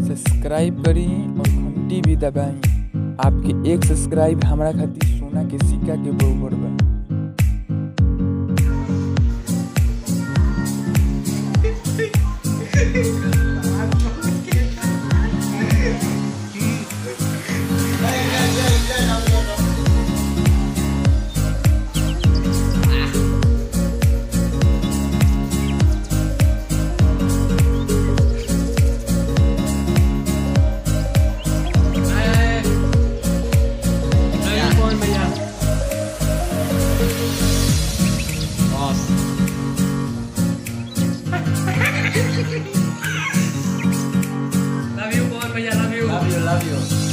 Subscribe करी और घंटी भी दबाई आपके एक सब्सक्राइब हमरा खातिर सोना के सिक्का के बरोबर बा कौन भैया बॉस लव यू कौन भैया love you Love you, love you.